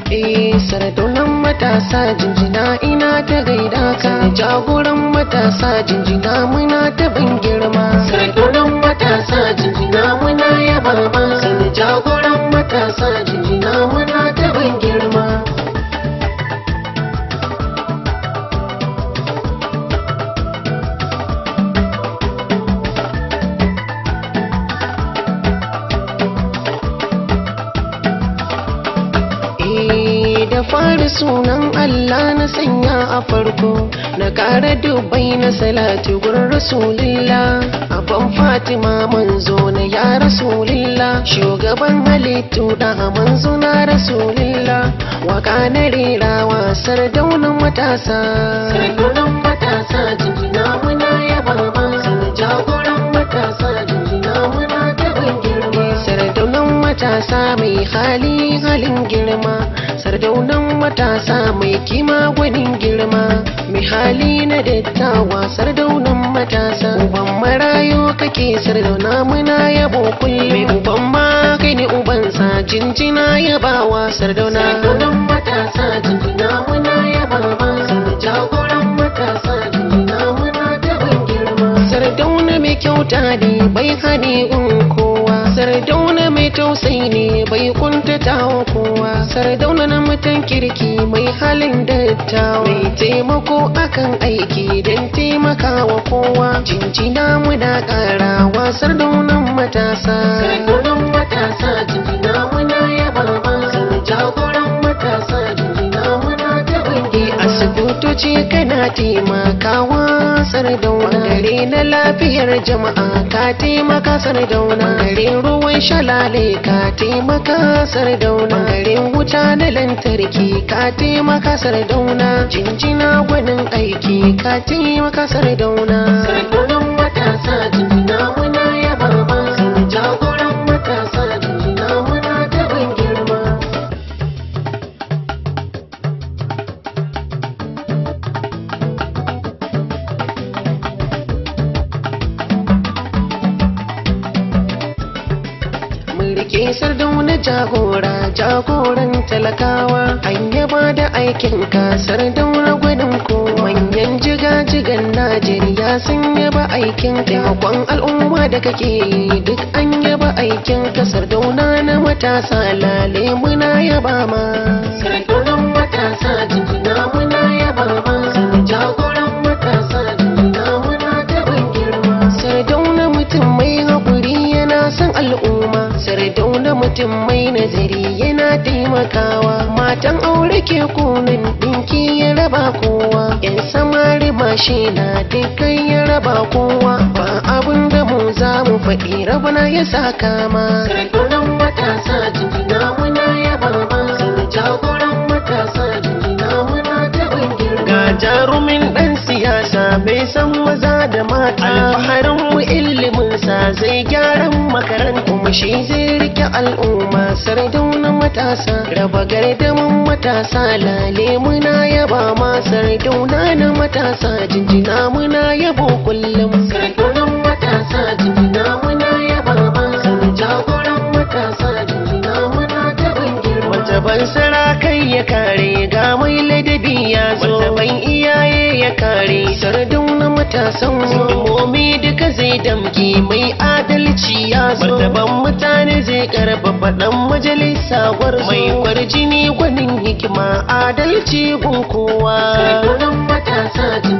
Eh sardaunan matasa jinjina ina ta gaida ka jagoran matasa jinjina muna ta ban girma sardaunan matasa jinjina muna yaba ma sani jagoran matasa jinjina muna ta ban girma Eh, da fari sunan Allah na sanya a farko na ƙara dubai na salati gurin rasulillah abban fatima manzo na ya rasulillah shugaban halittu da manzo na rasulillah waka na rera wasar daunan matasa sardunan matasa jinjina muna yaba ma jagoran matasa jinjina muna taɓin girma sardaunan matasa mai hali halin girma sardaunan matasa mai kima gwanin girma mai hali na dattawa sardaunan matasa uban marayo kake sardauna muna yabo kullum mai uban ma kai ne ubansa jinjina yabawa sardauna sardaunan matasa jinjina muna yabawa jagoran matasa jinjina muna taɓin girma sardauna mai kyauta ne bai hane in kowa sardauna mai tausayi ne bai kuntata wa kowa sardauna na mutan kirki mai halin dattawa mai taimako akan aiki don taimakawa kowa jinjina muna karawa sardaunan matasa sardaunan matasa jinjina muna yaba ma jagoran matasa jinjina muna taɓin asibitoci kana taimakawa sardauna gare na lafiyar jama'a ka taimaka sardauna gare ruwan shalale ka taimaka sardauna gare wuta na lantarki ka taimaka sardauna jinjina gwanin aiki ka taimaka sardauna sardaunan matasa jinjina muna yaba ma jagoran matasa jinjina muna taɓin girma rike sardauna jagora jagoran talakawa an yaba da aikin ka sardauna gwanin ko manyan jiga-jigan najeriya sun yaba aikin taimakon al'umma da kake yi duk an yaba aikin ka sardauna na matasa lale muna yaba ma sardaunan matasa jinjina muna yaba ma jagoran matasa jinjina muna taɓin girma sardauna mutum mai haƙuri yana son al'umma sardauna mutum mai nazari yana taimakawa matan aure ke kunin dinki ya raba kowa yan samari mashi na dukkan ya raba kowa ba abin da mu za mu faɗi rabana ya saka ma sardaunan matasa jinjina muna yaba ma jagoran matasa jinjina muna taɓin girma ga jarumin ɗan siyasa bai san maza da mata alfaharin mu ilimin sa zai gyaran makarantu kuma shi zai rike al'umma sardauna matasa raba gardamin matasa lale muna yaba ma sardauna na matasa jinjina muna yabo kullum sardaunan matasa jinjina muna yaba ma jagoran matasa jinjina muna taɓin girma wata ban sarakai ya kare ga mai ladabi ya zo wata ban iyaye ya kare sardauna matasan momi duka zai damki mai adalci ya zo wata ban mutane zai karfafa dan majalisa gwarzo mai kwarjini gwanin hikima adalci gun kowa sardauna matasa